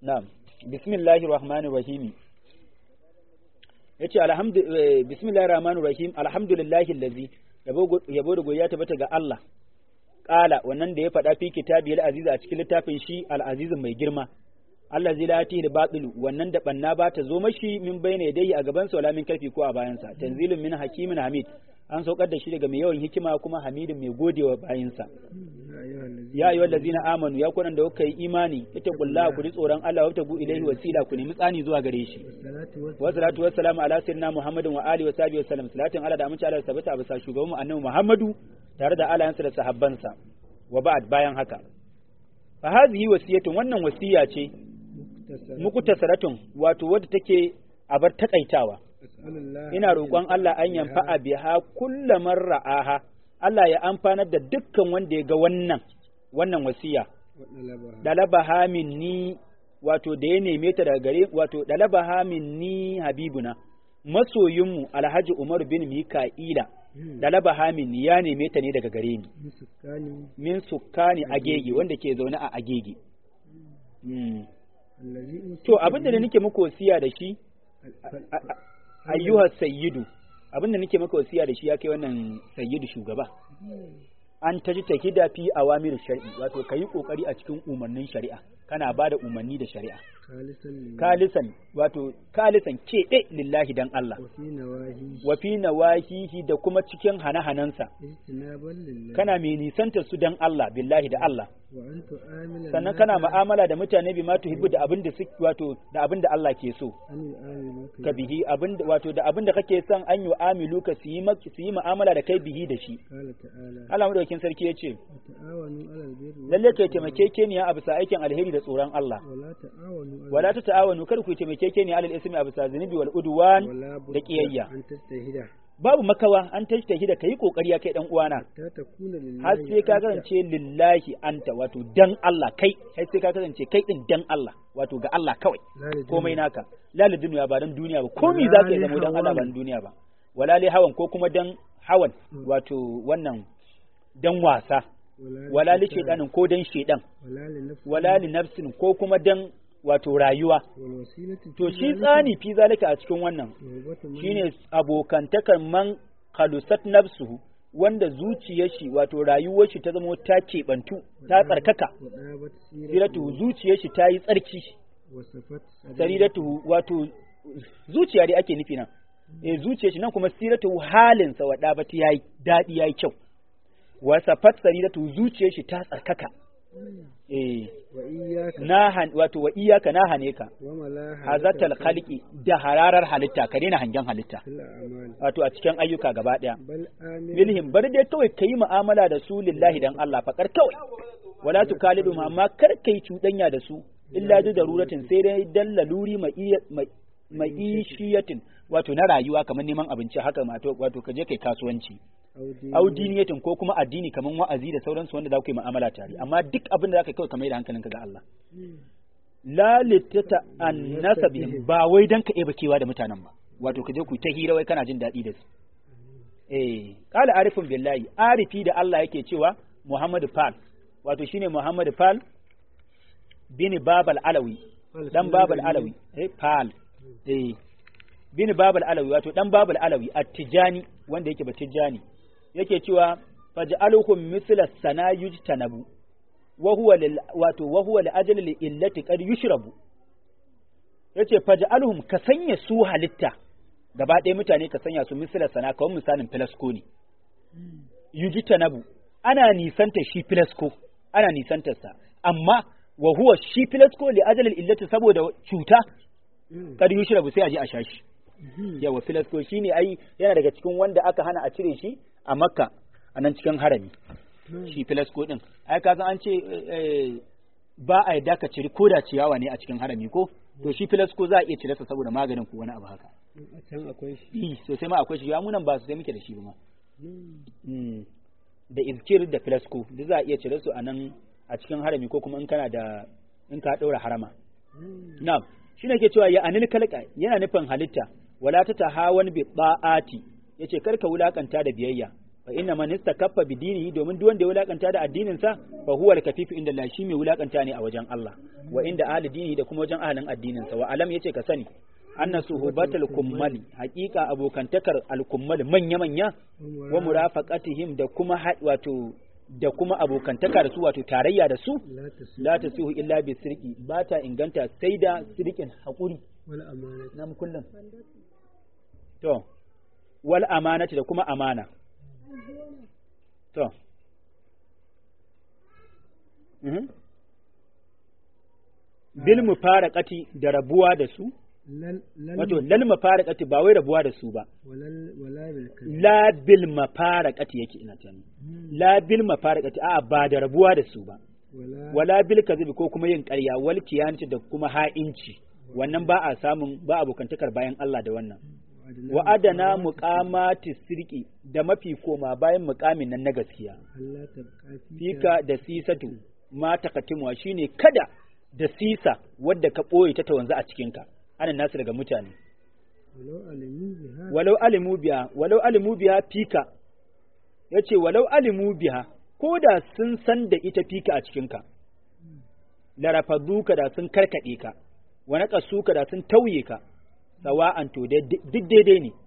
na'am bismillahir rahmanir rahim yace alhamdu bismillahir rahmanir rahim alhamdulillahi allazi yabo da goyiya tabbata ga Allah kala wannan da ya faɗa fi kitabi al-aziz a cikin littafin shi al-aziz mai girma Allah zai lati da batilu wannan da banna ba ta zo mashi min bayna dai a gaban sa wala min karfi ko a bayan sa tanzilun min hakimin hamid an saukar da shi daga mai yawan hikima kuma hamidin mai godewa bayin sa ya ayyuhal ladzina amanu ya kunan da kuka yi imani ita kulla ku ji tsoron Allah wa tabu ilaihi wasila ku nemi tsani zuwa gare shi wa salatu wa salamu ala sayyidina muhammadin wa alihi wa sahbihi wa sallam salatin Allah da amince Allah tabbata a bisa shugaban mu annabi muhammadu tare da alayansa da sahabbansa wa ba'd bayan haka fa hadhihi wasiyatun wannan wasiya ce muku tasaratun wato wadda take a bar takaitawa ina roƙon Allah an yamfa a biha kulla ra'aha Allah ya amfanar da dukkan wanda ya ga wannan wannan wasiya dalabaha minni wato da ya neme ta daga gare wato dalabaha minni habibuna masoyinmu Alhaji Umar bin Mika'ila dalabaha minni ya neme ta ne daga gare ni min sukkani agege wanda ke zaune a agege To abin da nake muku wasiya da shi ayyuhar sayyidu abin da nake maka wasiya da shi ya kai wannan sayyidu shugaba an taji tahida fi awamir shar'i wato kayi kokari a cikin umarnin shari'a kana ba da umarni da shari'a kalisan wato kalisan ke ɗe lillahi dan Allah wa fi nawahihi da kuma cikin hane-hanensa kana mai nisanta su dan Allah billahi da Allah sannan kana mu'amala da mutane bi ma tuhibbu da abin da wato da abin da Allah ke so ka bihi abin wato da abin da kake son an yi amilu ka su yi su yi mu'amala da kai bihi da shi Allah madaukakin sarki ya ce lalle kai taimakekeniya a bisa aikin alheri da tsoron Allah wala ta ta'awanu kar ku taimakekeniya alal ismi a bisa zunubi wal udwan da kiyayya babu makawa an tashi da kai kokari ya kai dan uwana har sai ka kasance lillahi anta wato dan Allah kai har sai ka kasance kai din dan Allah wato ga Allah kawai komai naka la li duniya ba dan duniya ba komai zaka yi zama dan Allah ba dan duniya ba wala li hawan ko kuma dan hawan wato wannan dan wasa wala li shedanin ko dan shedan wala li nafsin ko kuma dan wato rayuwa to shi tsani fi zalika a cikin wannan shine abokantakar man khalusat nafsuhu wanda zuciyar shi wato rayuwar shi ta zama ta keɓantu ta tsarkaka siratu zuciyar shi ta yi tsarki sariratu wato zuciya dai ake nufi nan eh zuciyar shi nan kuma siratu halinsa wa dabati yayi dadi yayi kyau wasafat sariratu zuciyar shi ta tsarkaka eh na han wato wa iyaka na hane ka hazatal khalqi da hararar halitta ka daina hangen halitta wato a cikin ayyuka gaba daya bilhim bar dai kawai kai mu'amala da su lillahi dan Allah fakar kawai wala tukalidu amma kar kai cuɗanya da su illa da daruratin sai dai dan laluri mai ishiyatin wato na rayuwa kamar neman abinci haka wato ka je kai kasuwanci audiniyatin ko kuma addini kamar wa'azi da sauransu wanda za ku yi mu'amala tare amma duk abin da za ka kawai kamar da hankalinka ga Allah la litata annasa bihim ba wai dan ka eba kewa da mutanen ba wato ka je ku ta hira wai kana jin daɗi da su eh qala arifun billahi arifi da Allah yake cewa Muhammad Fal wato shine Muhammad Fal bin Babal Alawi dan Babal Alawi eh Fal eh bin Babal Alawi wato dan Babal Alawi at-Tijani wanda yake ba Tijani yake cewa faj'aluhum mithla sanayuj tanabu wa huwa lil wato wa huwa li ajli li illati qad yushrabu yace faj'aluhum ka sanya su halitta gaba ɗaya mutane ka sanya su mithla sana kawai misalin filasko ne yuji tanabu ana nisanta shi filasko ana nisantar sa amma wa huwa shi filasko li ajli illati saboda cuta qad yushrabu sai a je a sha shi yawa filasko shine ai yana daga cikin wanda aka hana a cire shi a makka a nan cikin harami shi filasko din ai ka san an ce ba a yadda ka ciri koda ciyawa ne a cikin harami ko to shi filasko za a iya cire sa saboda maganin ko wani abu haka a can akwai shi sosai ma akwai shi ya munan ba su sai muke da shi ba ma da izkir da filasko duk za a iya cire su a nan a cikin harami ko kuma in kana da in ka ɗaura harama na'am shi ne ke cewa ya anil kalka yana nufin halitta wala ta tahawan bi ba'ati yace karka wulakanta da biyayya fa inna man istakaffa bi dinihi domin duk wanda ya wulakanta da addinin sa fa huwa al-kafifu inda Allah shi mai wulakanta ne a wajen Allah wa inda ahli dinihi da kuma wajen ahlin addinin sa wa alam yace ka sani anna suhubatul kummali haqiqa abokantakar al-kummali manya manya wa murafaqatihim da kuma wato da kuma abokantaka da su wato tarayya da su la tasihu illa bi sirqi ba ta inganta sai da sirqin hakuri wal amanati nam kullum to wal amanati da kuma amana to mhm bil mufaraqati da rabuwa da su wato lal mafaraqati ba wai rabuwa da su ba la bil mafaraqati yake ina tani la bil mafaraqati a ba da rabuwa da su ba wala bil kadhibi ko kuma yin ƙarya wal kiyanci da kuma ha'inci wannan ba a samun ba abokantakar bayan Allah da wannan wa adana muqamati sirki da mafi koma bayan muqamin nan na gaskiya fika da sisatu ma takatimuwa shine kada da sisa wadda ka ɓoye ta wanzu a cikinka ana nasu daga mutane walau alimu biya walau alimu biya fika ya ce walau alimu biya ko da sun san da ita fika a cikinka larafaduka da sun karkaɗe ka wani ƙasuka da sun tauye ka sawa'an to duk daidai ne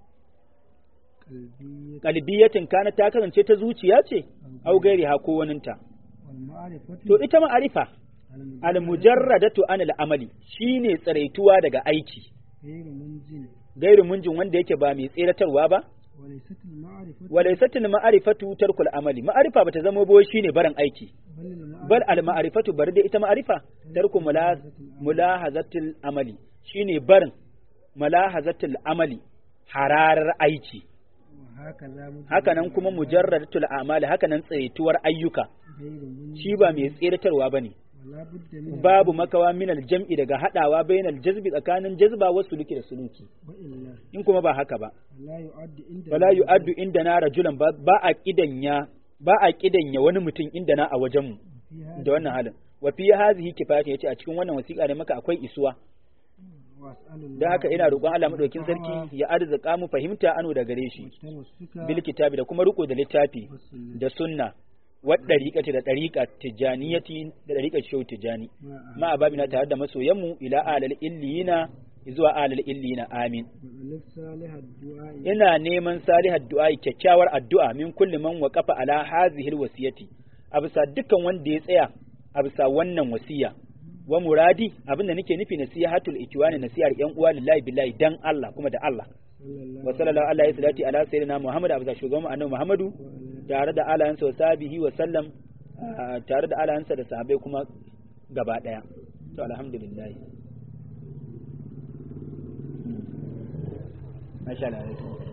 kalbiyatin kana ta kasance ta zuciya ce au gairi ha ko waninta to ita ma'arifa al-mujarradatu an al-amali shine tsaraituwa daga aiki gairu munjin wanda yake ba mai tseratarwa ba walaisatul ma'arifatu tarkul amali ma'arifa bata zama bo shine barin aiki bal al ma'arifatu bari da ita ma'arifa tarku mulahazatul amali shine barin mulahazatul amali hararar aiki haka nan kuma mujarradatul amali haka nan tsaituwar ayyuka shi ba mai tseratarwa bane babu makawa min aljam'i daga hadawa bainal jazbi tsakanin jazba wa suluki da suluki in kuma ba haka ba wala yu'addu inda na rajulan ba a kidanya ba a kidanya wani mutum inda na a wajen mu da wannan halin wa fi hazihi kifayatu yace a cikin wannan wasiƙa ne maka akwai isuwa da haka ina roƙon Allah madaukin sarki ya arzika mu fahimta ano da gare shi bil kitabi da kuma riko da littafi da sunna waɗariƙati da ɗariƙa tijjaniyati da ɗariƙar shehu tijjani ma a babina tare da masoyanmu ila alal illiyina zuwa alal illiyina amin ina neman salihar du'a kyakkyawar addu'a min kulli man waqafa ala hazihil wasiyati a bisa dukkan wanda ya tsaya a bisa wannan wasiya wa muradi abinda nake nufi nasihatul ikwani nasihar yan uwa lillahi billahi dan Allah kuma da Allah wa sallallahu alaihi salati ala sayyidina Muhammad abza shugaban annabi Muhammadu tare da alayansa wa sabihi wa sallam tare da alayansa da sahabbai kuma gaba daya to alhamdulillah masha Allah